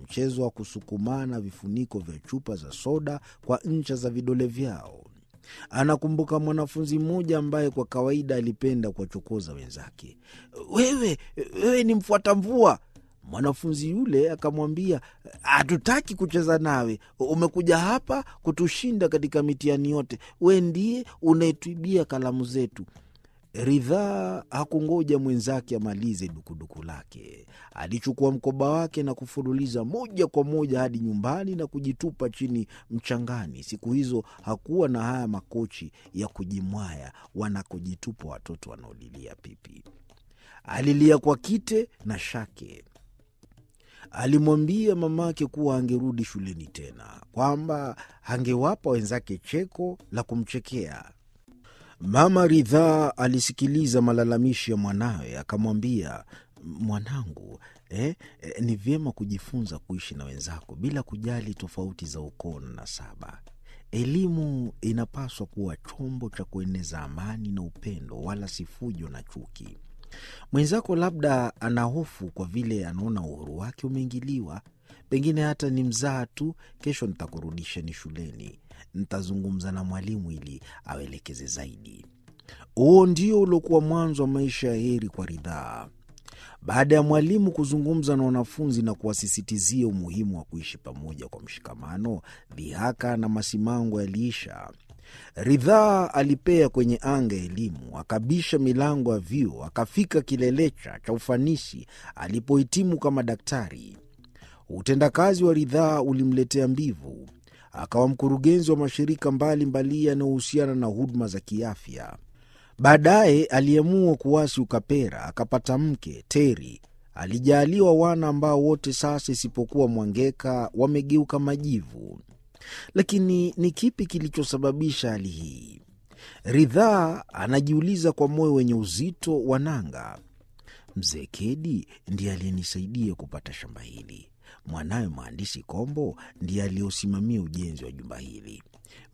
mchezo wa kusukumana vifuniko vya chupa za soda kwa ncha za vidole vyao. Anakumbuka mwanafunzi mmoja ambaye kwa kawaida alipenda kuwachokoza wenzake. Wewe, wewe ni mfuata mvua. Mwanafunzi yule akamwambia, hatutaki kucheza nawe, umekuja hapa kutushinda katika mitihani yote. We ndiye unayetuibia kalamu zetu. Ridhaa hakungoja mwenzake amalize dukuduku lake. Alichukua mkoba wake na kufululiza moja kwa moja hadi nyumbani na kujitupa chini mchangani. Siku hizo hakuwa na haya makochi ya kujimwaya wanakojitupa watoto wanaolilia pipi. Alilia kwa kite na shake. Alimwambia mamake kuwa angerudi shuleni tena, kwamba angewapa wenzake cheko la kumchekea. Mama Ridhaa alisikiliza malalamishi ya mwanawe, akamwambia, mwanangu, eh, eh, ni vyema kujifunza kuishi na wenzako bila kujali tofauti za ukoo na nasaba. Elimu inapaswa kuwa chombo cha kueneza amani na upendo, wala si fujo na chuki. Mwenzako labda ana hofu kwa vile anaona uhuru wake umeingiliwa. Pengine hata ni mzaa tu. Kesho nitakurudisheni shuleni, nitazungumza na mwalimu ili awelekeze zaidi. Huo ndio uliokuwa mwanzo wa maisha ya heri kwa Ridhaa. Baada ya mwalimu kuzungumza na wanafunzi na kuwasisitizia umuhimu wa kuishi pamoja kwa mshikamano, dhihaka na masimango yaliisha. Ridhaa alipea kwenye anga ya elimu, akabisha milango ya vyuo, akafika kilelecha cha ufanisi alipohitimu kama daktari. Utendakazi wa Ridhaa ulimletea mbivu, akawa mkurugenzi wa mashirika mbalimbali yanayohusiana na huduma za kiafya. Baadaye aliamua kuwasi ukapera, akapata mke Teri. Alijaaliwa wana ambao wote sasa isipokuwa Mwangeka wamegeuka majivu. Lakini ni kipi kilichosababisha hali hii? Ridhaa anajiuliza kwa moyo wenye uzito wa nanga. Mzee Kedi ndiye aliyenisaidia kupata shamba hili. Mwanawe mhandisi Kombo ndiye aliyosimamia ujenzi wa jumba hili.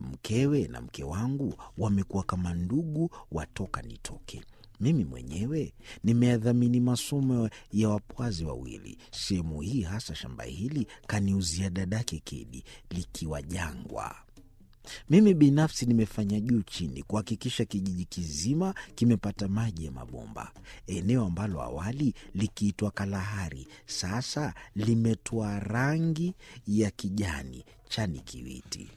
Mkewe na mke wangu wamekuwa kama ndugu watoka nitoke. Mimi mwenyewe nimeyadhamini masomo ya wapwazi wawili. Sehemu hii hasa shamba hili kaniuzia dadake Kedi likiwa jangwa. Mimi binafsi nimefanya juu chini kuhakikisha kijiji kizima kimepata maji ya mabomba. Eneo ambalo awali likiitwa Kalahari sasa limetoa rangi ya kijani chani kiwiti.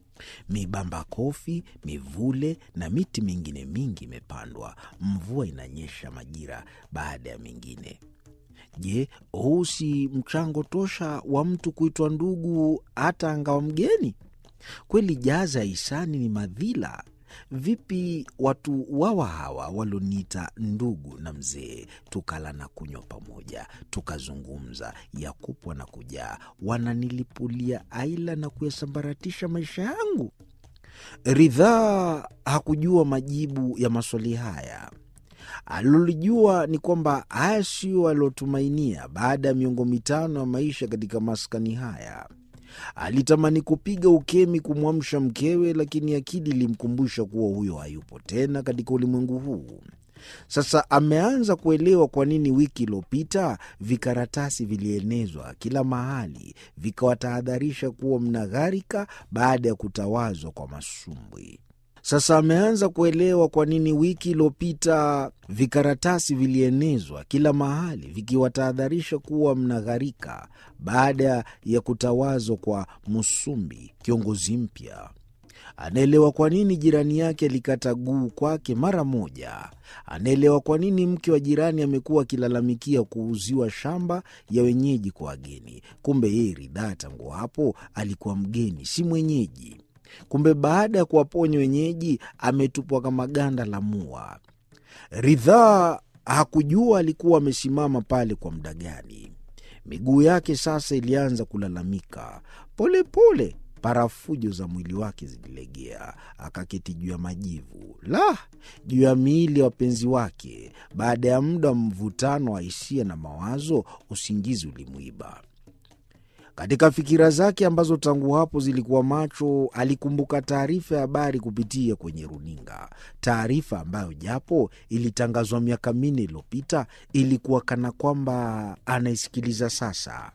Mibamba kofi, mivule na miti mingine mingi imepandwa. Mvua inanyesha majira baada ya mengine. Je, huu si mchango tosha wa mtu kuitwa ndugu hata angawa mgeni? Kweli jaza ya hisani ni madhila. Vipi watu wawa hawa walioniita ndugu na mzee, tukala na kunywa pamoja, tukazungumza ya kupwa na kujaa, wananilipulia aila na kuyasambaratisha maisha yangu? Ridhaa hakujua majibu ya maswali haya. Alilolijua ni kwamba haya sio aliotumainia baada ya miongo mitano ya maisha katika maskani haya. Alitamani kupiga ukemi kumwamsha mkewe, lakini akili ilimkumbusha kuwa huyo hayupo tena katika ulimwengu huu. Sasa ameanza kuelewa kwa nini wiki iliyopita vikaratasi vilienezwa kila mahali vikawatahadharisha kuwa mnagharika baada ya kutawazwa kwa masumbwi. Sasa ameanza kuelewa kwa nini wiki iliyopita vikaratasi vilienezwa kila mahali vikiwatahadharisha kuwa mnagharika baada ya kutawazwa kwa Musumbi, kiongozi mpya. Anaelewa kwa nini jirani yake alikata guu kwake mara moja. Anaelewa kwa nini mke wa jirani amekuwa akilalamikia kuuziwa shamba ya wenyeji kwa wageni. Kumbe yeye Ridhaa tangu hapo alikuwa mgeni, si mwenyeji. Kumbe baada ya kuwaponya wenyeji ametupwa kama ganda la mua. Ridhaa hakujua alikuwa amesimama pale kwa muda gani. Miguu yake sasa ilianza kulalamika polepole, parafujo za mwili wake zililegea. Akaketi juu ya majivu, la juu ya miili ya wapenzi wake. Baada ya muda wa mvutano wa hisia na mawazo, usingizi ulimwiba. Katika fikira zake ambazo tangu hapo zilikuwa macho, alikumbuka taarifa ya habari kupitia kwenye runinga, taarifa ambayo japo ilitangazwa miaka minne iliyopita ilikuwa kana kwamba anaisikiliza sasa.